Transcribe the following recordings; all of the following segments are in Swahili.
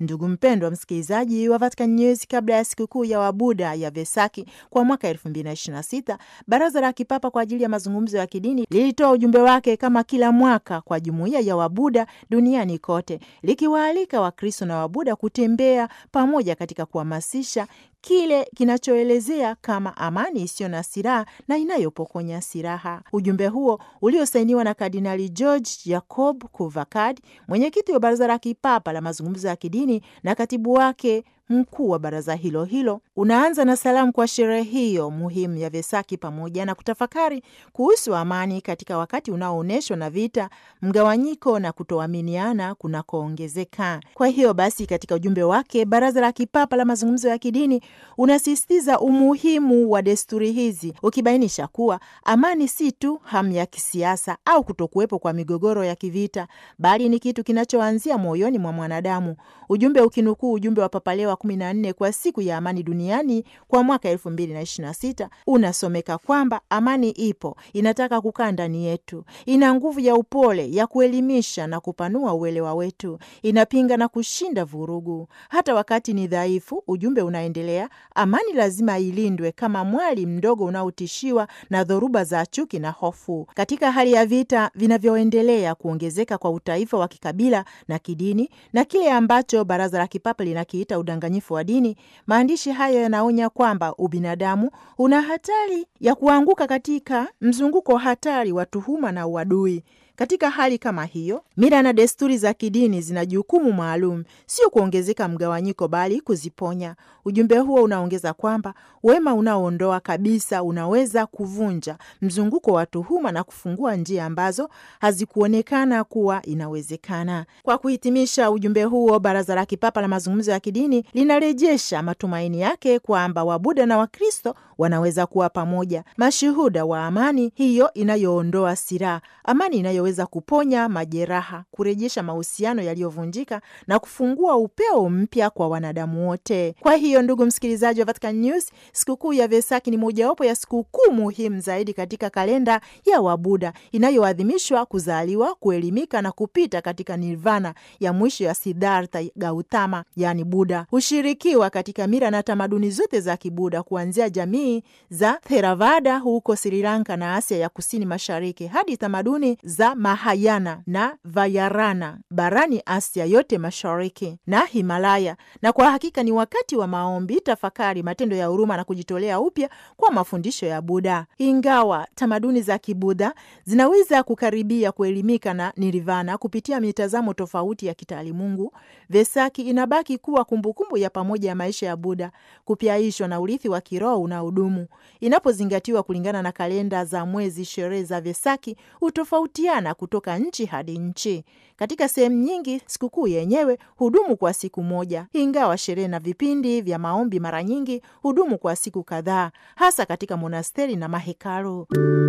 Ndugu mpendwa msikilizaji wa Vatican News, kabla ya sikukuu ya Wabuda ya Vesaki kwa mwaka 2026 Baraza la Kipapa kwa ajili ya mazungumzo ya kidini lilitoa ujumbe wake kama kila mwaka kwa jumuiya ya Wabuda duniani kote, likiwaalika Wakristo na Wabuda kutembea pamoja katika kuhamasisha kile kinachoelezea kama amani isiyo na silaha na inayopokonya silaha. Ujumbe huo uliosainiwa na Kardinali George Jacob Kuvakad, mwenyekiti wa Baraza la Kipapa la mazungumzo ya kidini na katibu wake mkuu wa baraza hilo hilo, unaanza na salamu kwa sherehe hiyo muhimu ya Vesaki pamoja na kutafakari kuhusu amani katika wakati unaoonyeshwa na vita, mgawanyiko na kutoaminiana kunakoongezeka. Kwa hiyo basi, katika ujumbe wake, Baraza la Kipapa la mazungumzo ya kidini unasisitiza umuhimu wa desturi hizi, ukibainisha kuwa amani si tu hamu ya kisiasa au kutokuwepo kwa migogoro ya kivita, bali ni kitu kinachoanzia moyoni mwa mwanadamu. Ujumbe ukinukuu ujumbe wa Papa Leo wa kumi na nne kwa siku ya amani duniani kwa mwaka elfu mbili na ishirini na sita unasomeka kwamba amani ipo, inataka kukaa ndani yetu, ina nguvu ya upole ya kuelimisha na kupanua uelewa wetu, inapinga na kushinda vurugu hata wakati ni dhaifu. Ujumbe unaendelea, amani lazima ilindwe kama mwali mdogo unaotishiwa na dhoruba za chuki na hofu. Katika hali ya vita vinavyoendelea kuongezeka kwa utaifa wa kikabila na kidini na kile ambacho Baraza la Kipapa linakiita udanganyifu wa dini, maandishi hayo yanaonya kwamba ubinadamu una hatari ya kuanguka katika mzunguko hatari wa tuhuma na uadui. Katika hali kama hiyo, mila na desturi za kidini zina jukumu maalum, sio kuongezeka mgawanyiko, bali kuziponya. Ujumbe huo unaongeza kwamba wema unaoondoa kabisa unaweza kuvunja mzunguko wa tuhuma na kufungua njia ambazo hazikuonekana kuwa inawezekana. Kwa kuhitimisha ujumbe huo, Baraza la Kipapa la mazungumzo ya kidini linarejesha matumaini yake kwamba Wabuda na Wakristo wanaweza kuwa pamoja, mashuhuda wa amani hiyo inayoondoa silaha, amani inayoweza kuponya majeraha, kurejesha mahusiano yaliyovunjika na kufungua upeo mpya kwa wanadamu wote. Kwa hiyo, ndugu msikilizaji wa Vatican News, sikukuu ya Vesaki ni mojawapo ya sikukuu muhimu zaidi katika kalenda ya Wabuda inayoadhimishwa kuzaliwa, kuelimika na kupita katika nirvana ya mwisho ya Siddhartha Gautama, yani Buda. Hushirikiwa katika mila na tamaduni zote za Kibuda, kuanzia jamii za Theravada huko Sri Lanka na Asia ya kusini mashariki hadi tamaduni za Mahayana na Vayarana barani Asia yote mashariki na Himalaya. Na kwa hakika ni wakati wa maombi, tafakari, matendo ya huruma na kujitolea upya kwa mafundisho ya Buda. Ingawa tamaduni za Kibudha zinaweza kukaribia kuelimika na nirvana kupitia mitazamo tofauti ya kitaalimungu, Vesaki inabaki kuwa kumbukumbu ya pamoja ya maisha ya Buda, kupyaishwa na urithi wa kiroho unaodumu. Inapozingatiwa kulingana na kalenda za mwezi, sherehe za Vesaki hutofautiana kutoka nchi hadi nchi. Katika sehemu nyingi sikukuu yenyewe hudumu kwa siku moja, ingawa sherehe na vipindi vya maombi mara nyingi hudumu kwa siku kadhaa, hasa katika monasteri na mahekalu.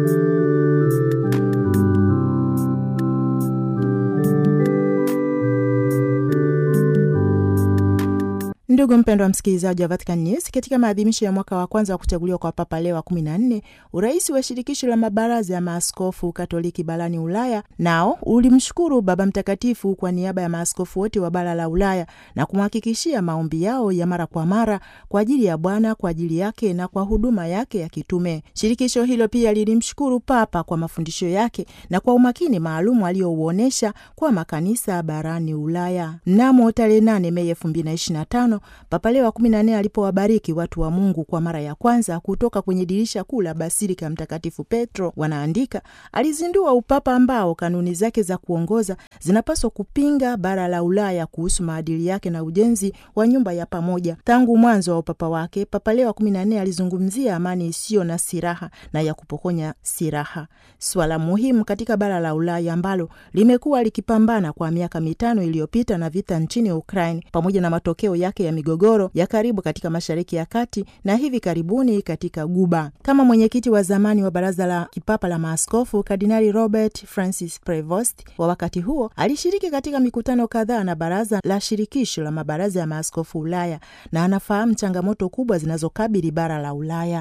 Ndugu mpendwa msikilizaji wa Vatican News, katika maadhimisho ya mwaka wa kwanza wa kuchaguliwa kwa Papa Leo wa kumi na nne, urais wa shirikisho la mabaraza ya maaskofu Katoliki barani Ulaya nao ulimshukuru Baba Mtakatifu kwa niaba ya maaskofu wote wa bara la Ulaya na kumhakikishia maombi yao ya mara kwa mara kwa ajili ya Bwana, kwa ajili yake na kwa huduma yake ya kitume. Shirikisho hilo pia lilimshukuru Papa kwa mafundisho yake na kwa umakini maalum aliouonyesha kwa makanisa barani Ulaya. Mnamo tarehe 8 Mei 2025 Papa Leo wa kumi na nne alipowabariki watu wa Mungu kwa mara ya kwanza kutoka kwenye dirisha kuu la basilika ya Mtakatifu Petro, wanaandika, alizindua upapa ambao kanuni zake za kuongoza zinapaswa kupinga bara la Ulaya kuhusu maadili yake na ujenzi wa nyumba ya pamoja. Tangu mwanzo wa upapa wake, Papa Leo wa kumi na nne alizungumzia amani isiyo na silaha na ya kupokonya silaha, swala muhimu katika bara la Ulaya ambalo limekuwa likipambana kwa miaka mitano iliyopita na vita nchini Ukraine pamoja na matokeo yake ya migogoro ya karibu katika Mashariki ya Kati na hivi karibuni katika Guba. Kama mwenyekiti wa zamani wa Baraza la Kipapa la Maaskofu, Kardinali Robert Francis Prevost wa wakati huo alishiriki katika mikutano kadhaa na Baraza la Shirikisho la Mabaraza ya Maaskofu Ulaya na anafahamu changamoto kubwa zinazokabili bara la Ulaya.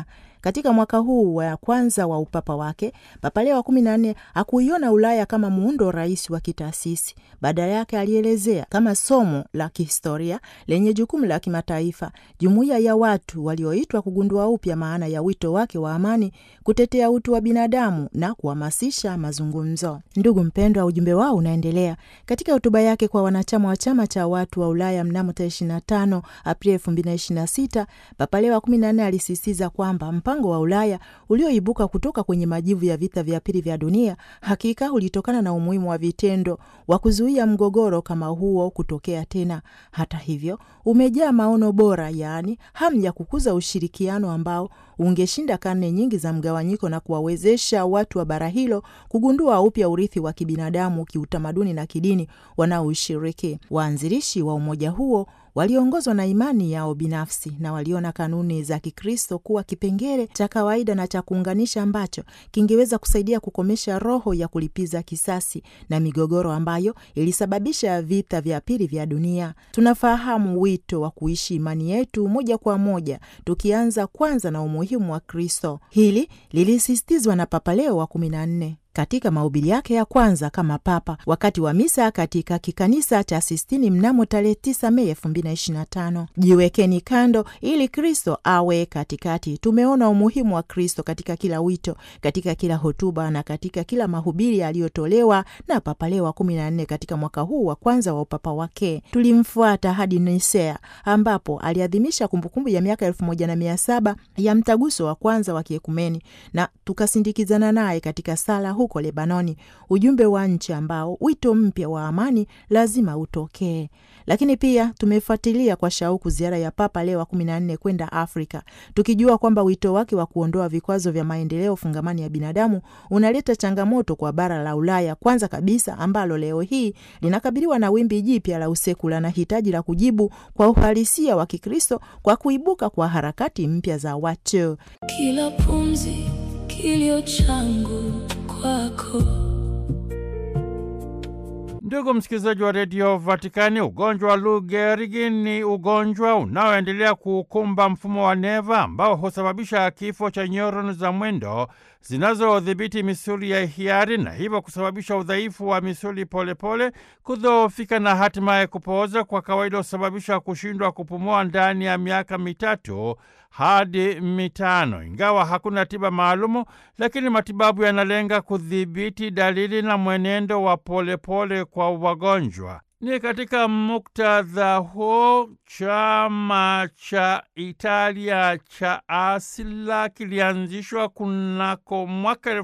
Katika mwaka huu wa kwanza wa upapa wake, Papa Leo wa kumi na nne hakuiona Ulaya kama muundo rahisi wa kitaasisi. Badala yake alielezea kama somo la kihistoria lenye jukumu la kimataifa, jumuiya ya watu walioitwa kugundua upya maana ya wito wake wa amani, kutetea utu wa binadamu na kuhamasisha mazungumzo. Ndugu mpendwa, ujumbe wao unaendelea. Katika hotuba yake kwa wanachama wa chama cha watu wa Ulaya mnamo tarehe 25 Aprili 2026, Papa Leo wa 14 alisisitiza kwamba mpango wa Ulaya ulioibuka kutoka kwenye majivu ya vita vya pili vya dunia hakika ulitokana na umuhimu wa vitendo wa kuzuia mgogoro kama huo kutokea tena. Hata hivyo, umejaa maono bora, yaani hamu ya kukuza ushirikiano ambao ungeshinda karne nyingi za mgawanyiko na kuwawezesha watu wa bara hilo kugundua upya urithi wa kibinadamu, kiutamaduni na kidini wanaoishiriki. Waanzilishi wa umoja huo waliongozwa na imani yao binafsi na waliona kanuni za Kikristo kuwa kipengele cha kawaida na cha kuunganisha ambacho kingeweza kusaidia kukomesha roho ya kulipiza kisasi na migogoro ambayo ilisababisha vita vya pili vya dunia. Tunafahamu wito wa kuishi imani yetu moja kwa moja, tukianza kwanza na umuhimu wa Kristo. Hili lilisisitizwa na Papa Leo wa kumi na nne katika mahubiri yake ya kwanza kama papa wakati wa misa katika kikanisa cha Sistini mnamo tarehe 9 Mei 2025. Jiwekeni kando ili Kristo awe katikati. Tumeona umuhimu wa Kristo katika kila wito, katika kila hotuba na katika kila mahubiri yaliyotolewa na Papa Leo wa 14 katika mwaka huu wa kwanza wa upapa wake. Tulimfuata hadi Nisea ambapo aliadhimisha kumbukumbu ya miaka elfu moja na mia saba ya mtaguso wa kwanza wa kiekumeni na tukasindikizana naye katika sala huko Lebanoni, ujumbe wa nchi ambao wito mpya wa amani lazima utokee. Lakini pia tumefuatilia kwa shauku ziara ya Papa Leo wa kumi na nne kwenda Afrika, tukijua kwamba wito wake wa kuondoa vikwazo vya maendeleo fungamani ya binadamu unaleta changamoto kwa bara la Ulaya, kwanza kabisa ambalo leo hii linakabiliwa na wimbi jipya la usekula na hitaji la kujibu kwa uhalisia wa Kikristo kwa kuibuka kwa harakati mpya za watu. Kila pumzi, kilio changu kwako. Ndugu msikilizaji wa redio Vatikani, ugonjwa wa Lou Gehrig ni ugonjwa unaoendelea kuukumba mfumo wa neva ambao husababisha kifo cha nyoroni za mwendo zinazodhibiti misuli ya hiari na hivyo kusababisha udhaifu wa misuli polepole, kudhoofika na hatimaye kupooza. Kwa kawaida husababisha kushindwa kupumua ndani ya miaka mitatu hadi mitano. Ingawa hakuna tiba maalumu, lakini matibabu yanalenga kudhibiti dalili na mwenendo wa polepole kwa wagonjwa. Ni katika muktadha huo chama cha Italia cha Asila kilianzishwa kunako mwaka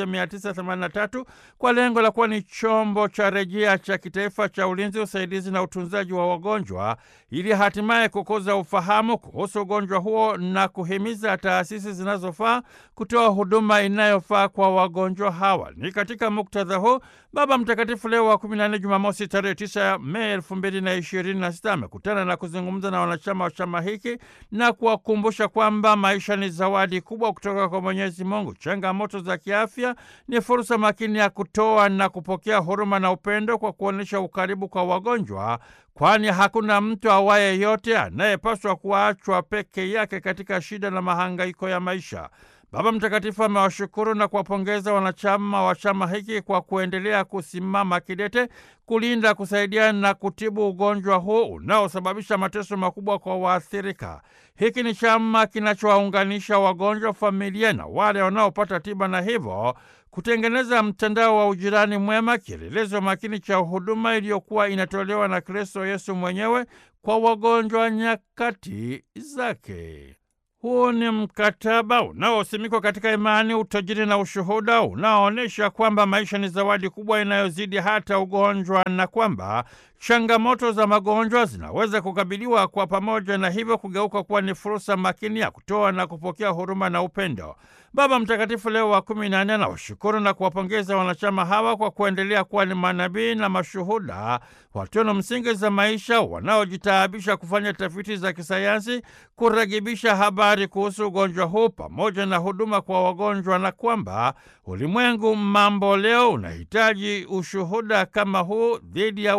1983 kwa lengo la kuwa ni chombo cha rejea cha kitaifa cha ulinzi, usaidizi na utunzaji wa wagonjwa, ili hatimaye kukuza ufahamu kuhusu ugonjwa huo na kuhimiza taasisi zinazofaa kutoa huduma inayofaa kwa wagonjwa hawa. Ni katika muktadha huu Baba Mtakatifu Leo wa 14 Jumamosi tarehe 9 Mei 2026 amekutana na kuzungumza na wanachama wa chama hiki na kuwakumbusha kwamba maisha ni zawadi kubwa kutoka kwa Mwenyezi Mungu. Changamoto za kiafya ni fursa makini ya kutoa na kupokea huruma na upendo kwa kuonyesha ukaribu kwa wagonjwa, kwani hakuna mtu awaye yote anayepaswa kuachwa peke yake katika shida na mahangaiko ya maisha. Baba Mtakatifu amewashukuru na kuwapongeza wanachama wa chama hiki kwa kuendelea kusimama kidete kulinda, kusaidia na kutibu ugonjwa huu unaosababisha mateso makubwa kwa waathirika. Hiki ni chama kinachowaunganisha wagonjwa, familia na wale wanaopata tiba na hivyo kutengeneza mtandao wa ujirani mwema, kielelezo makini cha huduma iliyokuwa inatolewa na Kristo Yesu mwenyewe kwa wagonjwa nyakati zake. Huu ni mkataba unaosimikwa katika imani, utajiri na ushuhuda unaoonyesha kwamba maisha ni zawadi kubwa inayozidi hata ugonjwa na kwamba changamoto za magonjwa zinaweza kukabiliwa kwa pamoja na hivyo kugeuka kuwa ni fursa makini ya kutoa na kupokea huruma na upendo. Baba Mtakatifu Leo wa kumi na nne anawashukuru na kuwapongeza wanachama hawa kwa kuendelea kuwa ni manabii na mashuhuda wa tunu msingi za maisha wanaojitaabisha kufanya tafiti za kisayansi, kuragibisha habari kuhusu ugonjwa huu pamoja na huduma kwa wagonjwa, na kwamba ulimwengu mambo leo unahitaji ushuhuda kama huu dhidi ya uta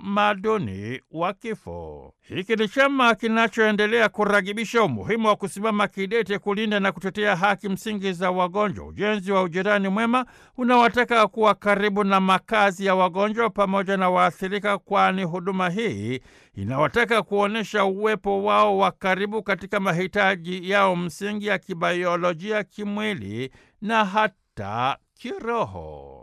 utamaduni wa kifo. Hiki ni chama kinachoendelea kuragibisha umuhimu wa kusimama kidete kulinda na kutetea haki msingi za wagonjwa, ujenzi wa ujirani mwema unaowataka kuwa karibu na makazi ya wagonjwa pamoja na waathirika, kwani huduma hii inawataka kuonyesha uwepo wao wa karibu katika mahitaji yao msingi ya kibaiolojia, kimwili na hata kiroho.